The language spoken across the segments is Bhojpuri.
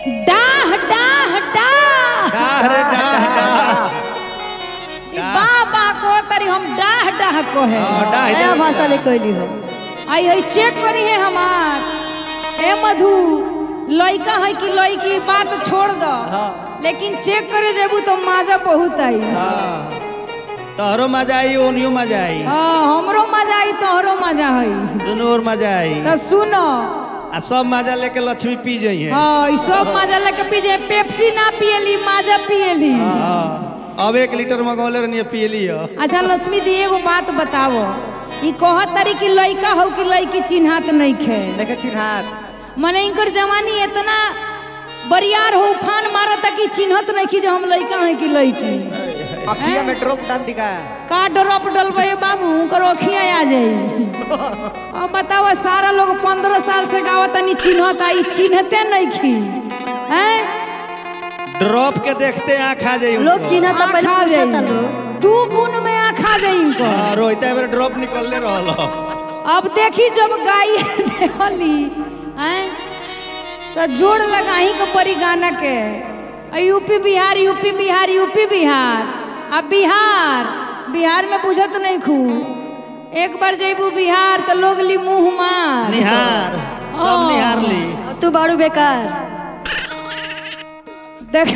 डाह डाह डाह डाह रे डाह डाह ई बाबा को तरी हम डाह डाह को है हाँ, डाह नया दे। भाषा ले कहली हो आई आई चेक करी है हमार ए मधु लइका है कि लइकी बात छोड़ दो लेकिन चेक करे जेबू तो मजा बहुत आई हाँ तोहरो मजा आई ओनियो मजा आई हाँ हमरो मजा आई तोहरो मजा आई दोनों ओर मजा आई तो सुनो आ सब मजा लेके लक्ष्मी पी जाइए हाँ ई सब मजा लेके पीजे पेप्सी ना पियली मजा पियली हाँ अब एक लीटर मंगौले रहनी पियली हो अच्छा लक्ष्मी दी एगो बात बतावो ई कहत तारी कि लइका हो कि लइकी चिन्हात नहीं खे देखे चिन्हार मने इनकर जवानी इतना बरियार हो उफान मारता कि चिन्हत नहीं कि जो हम लइका हैं कि लइकी अखिया में ड्रॉप डाल दिखा का ड्रॉप डलबे बाबू उनकर ओखिया आ जाई अब बताओ सारा लोग पंद्रह साल से गावत नहीं चिन्हत आई चिन्हते नहीं खी हैं ड्रॉप के देखते आँख आ जाई लोग चिन्हा तो पहले आँख आ पूछा था जाई। लोग दू गुण में आँख आ जाई इनको हाँ रोहित एबर ड्रॉप निकलने रहल हो। अब देखी जब गाई देवली हैं तो जोड़ लगाही के परी गाना के आ UP Bihar UP Bihar UP Bihar अब बिहार बिहार में बुझत नहीं खू एक बार जैबू बिहार तो लोग ली मुंह मार निहार सब हाँ। निहार ली अब तू बारू बेकार देख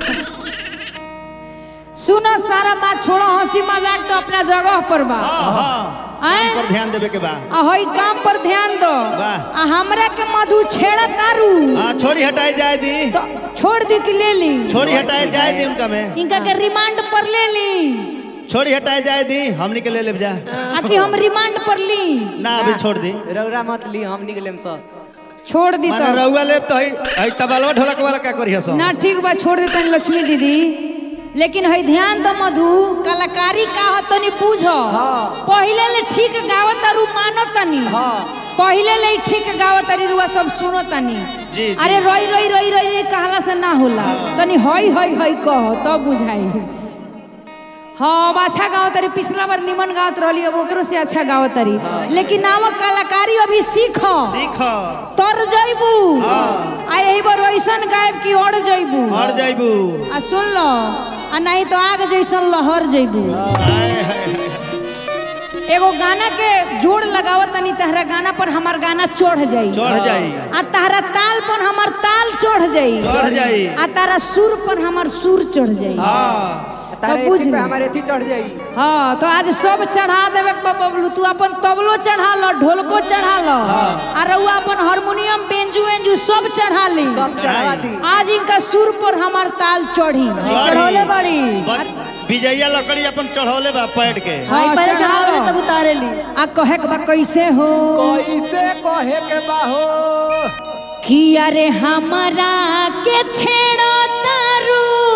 सुनो सारा बात छोड़ो हंसी मजाक तो अपना जगह पर बा हाँ हाँ हैं? पर ध्यान देवे के बा आ हई काम पर ध्यान दो वाह। आ हमरा के मधु छेड़ा तारू हाँ छोड़ी हटाई जाए दी तो छोड़ दी कि ले ली छोड़ी हटाए जाए दी उनका में इनका के रिमांड पर ले ली छोड़ी हटाए जाए दी हमनी के ले ले जा आ कि हम रिमांड पर ली ना अभी छोड़ दी रौरा मत ली हम निकलेम सब छोड़ दी माने तो रउआ लेब तो हई हई तबलवा ढोलक वाला का करिया सब ना ठीक बा छोड़ देता लक्ष्मी दीदी लेकिन हई ध्यान दो मधु कलाकारी का हो तनी पूछो पहिले ले ठीक गावत तारू मानो तनी पहिले ले ठीक गावत तारी रुआ सब सुनो तनी जी, जी। अरे रोई रोई रोई रोई रोई कहला से ना होला तनी हई हई हई कहो तब बुझाई हाँ अब अच्छा गावत तारी पिछला बार निमन गावत रहली अब ओकरो से अच्छा गावत तारी लेकिन नाम कलाकारी अभी सीखो सीख तर जइबू आ यही बार वैसन गायब की और जइबू और जाइबू आ सुन लो आ नहीं तो आग जैसन लहर जइबू हाय, हाय, हाय। एगो गाना के जोड़ लगावत तनी तहरा गाना पर हमार गाना चढ़ जाई चढ़ जाई आ तहरा ताल पर हमार ताल चढ़ जाई चढ़ जाई आ तारा सुर पर हमार सुर चढ़ जाई हाँ तारे बुझ एथी पे ली। हमारे एथी चढ़ जाई हाँ तो आज सब चढ़ा देवे के बा बबलू तू अपन तबलो चढ़ा लो ढोलको चढ़ा लो आ रउआ अपन हारमोनियम बेंजू वेंजू सब चढ़ा ली सब चढ़ा दी आज इनका सुर पर हमार ताल चढ़ी चढ़ौले बाड़ी बस विजया लकड़ी अपन चढ़ौले बा पैड के हाँ, हाँ पहले चढ़ाओ। चढ़ावे तब उतारे ली आ कहे के बा कैसे हो कैसे कहे के बाहो कि अरे हमारा के छेड़ो तारू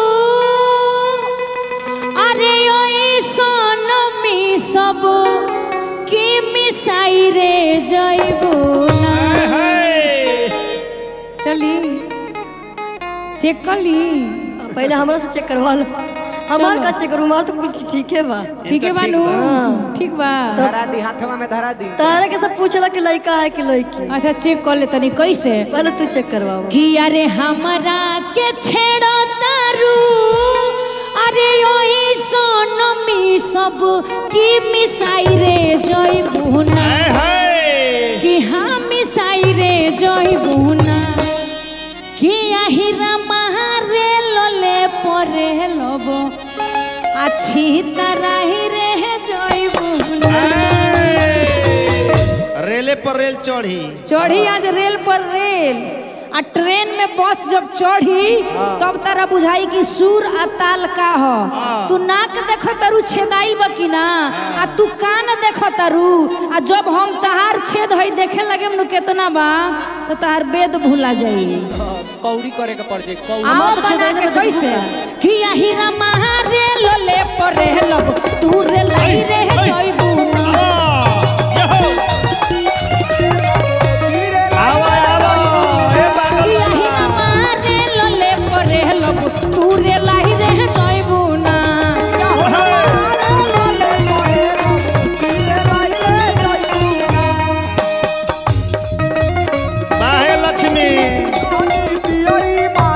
अरे ओई सोनमी सब की मिसाई रे जइबू ना हाय। चली चेक कर ली पहले हमरा से चेक करवा लो हमार का चेक करू हमार तो कुछ ठीक है बा ठीक है बानू ठीक बा धरा दी हाथवा में धरा दी तारे के सब पूछला कि लड़का है कि लड़की अच्छा चेक कर ले तनी कैसे पहले तू चेक करवाओ कि अरे हमरा के छेड़ो तारू अरे ओई सोनमी सब की मिसाई रे जइबू ना हाय, हाय। कि हाँ मिसाई रे जइबू ना कि আহিरा मारे लले परे लब अच्छी तरह ही रे जइबू ना रेले पर रेल चढ़ी चढ़ी आज रेल पर रेल आ ट्रेन में बस जब चढ़ी तब तारा बुझाई कि सुर आ ताल का हो तू नाक देख तारू छेदाई बा कि ना आ तू कान देख तारू आ जब हम तहार छेद हई देखे लगे नु केतना बा तो तहार वेद भूला जाई कौड़ी करे के पड़ जाई कौड़ी आओ हमार तो बना छेदाई के में तो कैसे भूला। कि আহিरा महारे लले पर लब तू रे लाई रे जइबू ना आवा आवा ए पागल कि আহিरा मारे लले पर लब तू रे लाई रे जइबू ना बाहे लक्ष्मी पियरी माँ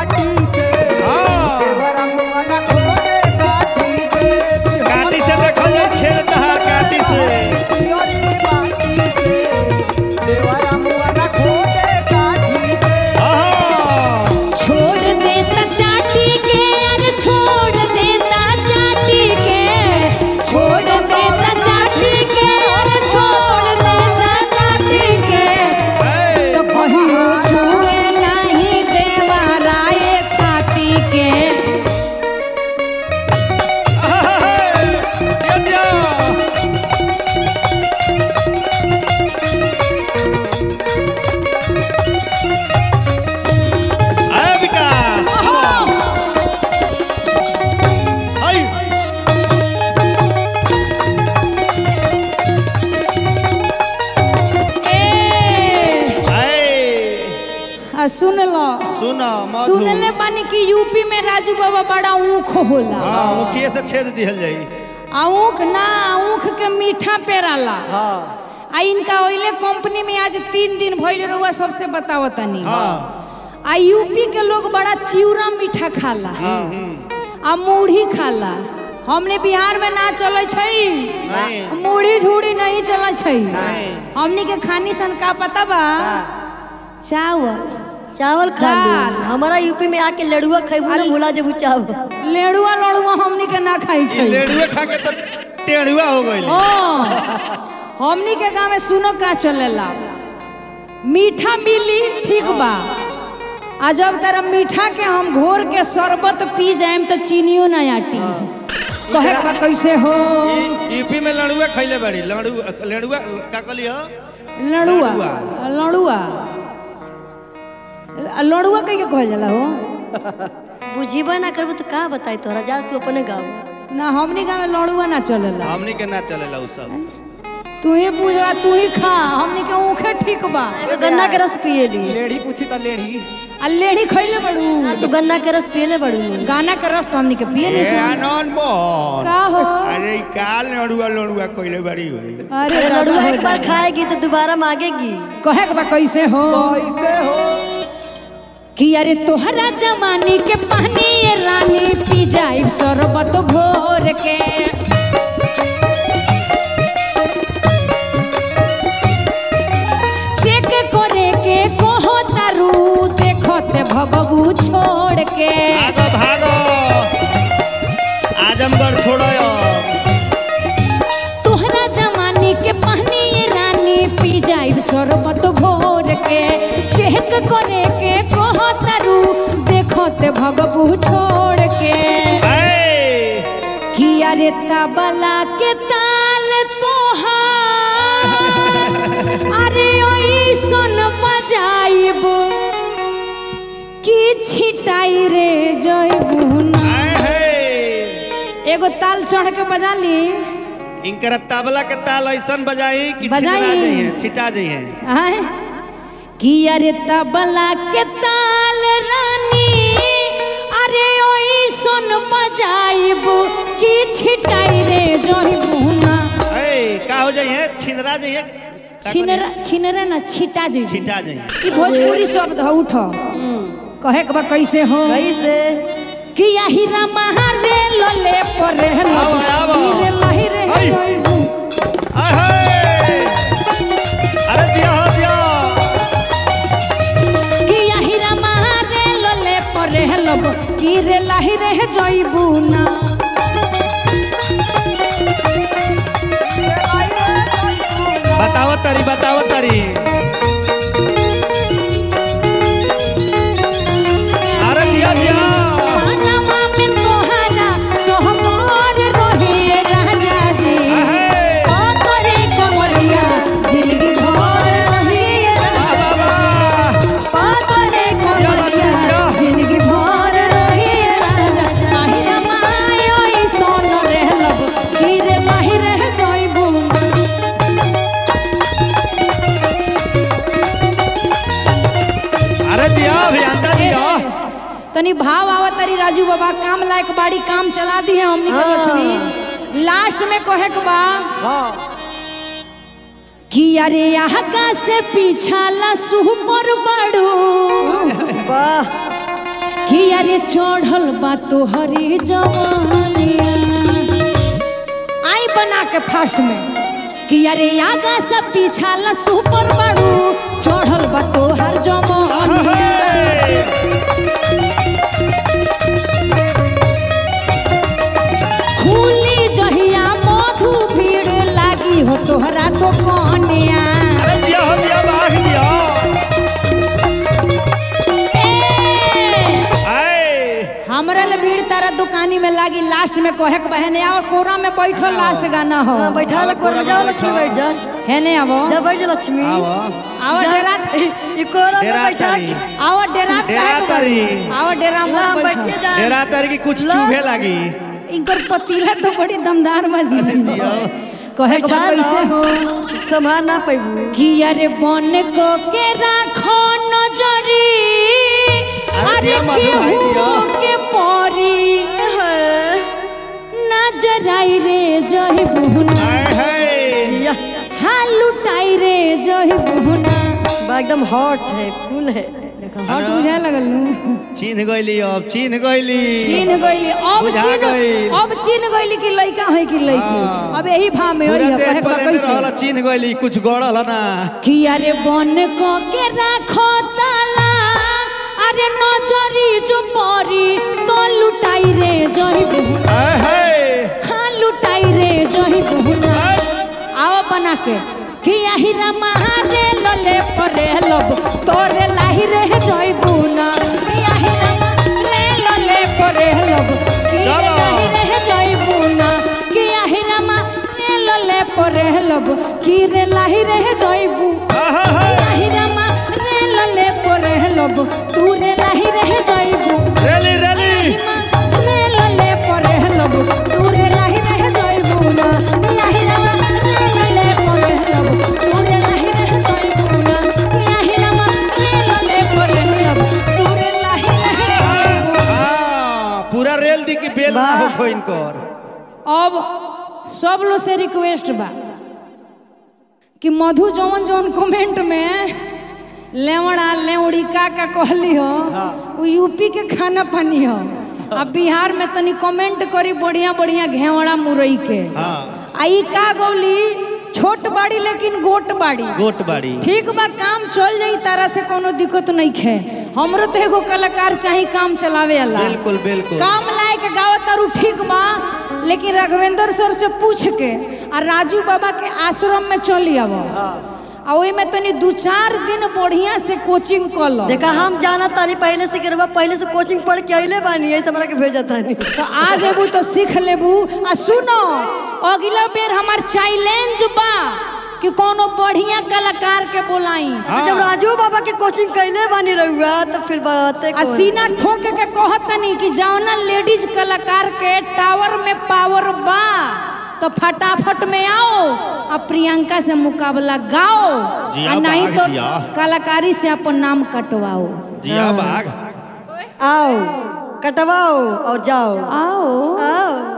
आ सुन लो सुन मधु सुनले बानी कि यूपी में राजू बाबा बड़ा ऊख होला हाँ मुखिए से छेद दिहल जाई आ ऊख ना ऊख के मीठा पेराला हाँ आ इनका ओइले कंपनी में आज तीन दिन भइल रहुआ सबसे बताओ तनी हाँ आ यूपी के लोग बड़ा चिवड़ा मीठा खाला आ मूढ़ी खाला हमने बिहार में ना चले छई नहीं मूढ़ी झूड़ी नहीं चले छई नहीं हमनी के खानी सन का पता बा चावल चावल खा दाल। लो हमारा यूपी में आके लड़ुआ खेबू ना भुला जेबू चावल लेड़ुआ लड़ुआ हमनी के ना खाई ई छई लेडुए खा के तो टेढ़ुआ हो गइल ओ हमनी के गांव में सुनो का चलेला मीठा मिली ठीक बा आ जब तरह मीठा के हम घोर के शरबत पी जाएम तो चीनियो ना आटी कहे के बा कैसे हो ई- यूपी में लड़ुआ खैले बड़ी लड़ू लड़ुआ का कहली हो लड़ुआ लड़ुआ। लड़ुआ लड़ुआ कह के कहल जाला हो बुझीबे ना करबू तो का बताई तोरा जा तू अपने गाँव ना हमनी गांव में लड़ुआ ना चलेला हमनी के ना चलेला उ सब तू ही पूजा तू ही खा हमनी के ऊखे ठीक बा एगो गन्ना के रस पिए ली लेढ़ी पूछी तो लेढ़ी आ लेढ़ी खइले बड़ू हाँ, तू गन्ना के रस पिए बड़ू नी गाना के रस तो हमनी के पिए नहीं ए सन। आनंद मोहन का हो अरे ई काल लड़ुआ लड़ुआ कइले बड़ी हुई अरे अरे दादा लड़ुआ हो एक बार खाएगी तो दोबारा मांगेगी कहे के बा कैसे हो कैसे हो कि अरे तोहरा जवानी के पानी ये रानी पी जाइब शरबत घोर के चेक करे के कहो तारू देखते भगबू छोड़ के भागो भागो आजमगढ़ छोड़ो तोहरा जवानी के पानी ये रानी पी जाइब शरबत घोर के चेक करे के कहो तारू देखते भगबू छोड़ के ए किया रे तबला के ताल तोहार अरे ओइसन बजाइब कि छिटाई रे जइबू ना आए हे एगो ताल चढ़ के बजा ली इनकर तबला के ताल ऐसन बजाई कि बजाई। छिटा जइहे छिटा जइहे आय किया रे तबला के ताल रानी अरे ओइसन बजाइब कि छिटाई रे जइबू ना ए का हो जइहे छिनरा जइहे छिनरा छिनरा ना छिटा जइबू छिटा जइहे ई भोजपुरी शब्द ह उठ कहे के बा कैसे हो कैसे कि यही रे लले परे आवा, आवा। रे लही रे आई। जइबू आए हे अरे दिया हो दिया कि यही रे लले परे लब कि रे लही रे जइबू ना बताओ तरी बताओ तरी अरे दिया दिया पानमा में तोहरा सोहबर रहे राजा जी आहे। ओ तोरे कमरिया जिंदगी भर रहे वाह, वाह, वाह। पातरे कमरिया जिंदगी भर रही राजा আহিर मायो ई सोन रहलब हीरे माही रह जइबू अरे दिया अभियंता दिया तनी भाव आवत तरी राजू बाबा काम लायक बाड़ी काम चला दी है हमनी के लक्ष्मी लास्ट में कहे के बा हाँ कि अरे आगा से पीछाला सुह पर बड़ू वाह कि अरे चढ़ल बा तोहरी जवानिया आई बना के फास्ट में कि अरे आगा से पीछा ला सुपर बड़ू चढ़ल बा तोहर जवानिया खुली जहिया मधु भीड़ लागी हो तोहरा दुकानिया अरे दिया हो दिया बाघ दिया ए, आए हमरा ले भीड़ तारा दुकानी में लागी लास्ट में कहे के बहने आओ कोरा में बैठो लास्ट गाना हो हाँ, बैठा ला कोर में जाओ लक्ष्मी बैठ जा है ने आवो जा बैठ जा लक्ष्मी आवा आओ जा, डेरा ई कोरा में डेरा बैठा तारी के- आओ डेरा डेरा तारी आओ डेरा ला मत बैठिए बैठो जा डेरा तर की कुछ ला। चूहे लगी इनकर पतीला तो बड़ी दमदार बजी कहे के बा बैठा कैसे ला। हो संभाल ना पैबू कि अरे बन को के राखो नजरी साधु भाई दिया के परी नजर आई रे जही बुहना हाय हाय जिया हाँ लुटाई रे जही बुहना बा एकदम हॉट है कूल है हट बुझाए लगल नु चिन्ह गइली अब चिन्ह गइली चीन गइली अब बुझा चीन गइल। अब चीन गइली कि लइका है कि लइकी हाँ। अब यही भाव में पूरा होई है देह कहे के बा पलेने कैसे रहल चिन्ह गइली कुछ गड़ल ना कि अरे बन को के राखो ताला अरे नजरी जो परी तो लुटाई रे जही बुहना हाय हाय हाँ लुटाई रे जही बुहना आओ बना के कि आही रमा रे लले परे लब तोरे लाही रे जई बुना कि आही रमा रे लले परे लब कि रे चलो। लाही रे जई बुना कि आही रमा रे लले परे लब कि रे लाही रे जई बु आहा हा लाही रमा रे लले परे लब तू रे लाही रे जई बु रेली रेली रे लले परे लब तू रे लाही रे जई बुना लाही रमा रे लले परे लब तू रे लाही रे जई बुना लाही रमा रे लले परे लब तू रे लाही रे जई बुना हाँ, पूरा रेल दी की बेल ना हो वाह। खोइन कर अब सब लोग से रिक्वेस्ट बा कि मधु जौन जौन कमेंट में लेवड़ा लेवड़ी का का कहली हो वो यूपी के खाना पानी हो आ बिहार में तनी कमेंट करी बढ़िया बढ़िया घेवड़ा मुरई के हाँ आ ई का गौली छोट बाड़ी लेकिन गोट बाड़ी गोट बाड़ी ठीक बा काम चल जाई तारा से कोनो दिक्कत नहीं खे हमरो तो एगो कलाकार चाही काम चलावे वाला बिल्कुल बिल्कुल काम लायक गावत तारू ठीक बा लेकिन राघवेंद्र सर से पूछ के आ राजू बाबा के आश्रम में चली आव आ ओई में तनी दू चार दिन बढ़िया से कोचिंग कर लो देखा हम जाना तानी पहले से करवा पहले से कोचिंग पढ़ के अइले बानी ऐसे हमरा के भेजा तानी तो आ जेबू तो सीख लेबू आ सुनो अगला बेर हमार चैलेंज बा कि कोनो बढ़िया कलाकार के बोलाई तो जब राजू बाबा के कोचिंग कैले बानी रहुआ तो फिर बातें आ कौन? सीना ठोक के कहतनी कि जौना लेडीज कलाकार के टावर में पावर बा तो फटाफट में आओ आ प्रियंका से मुकाबला गाओ जिया आ नहीं बाघ तो जिया। कलाकारी से अपन नाम कटवाओ जिया बाघ आओ कटवाओ और जाओ आओ आओ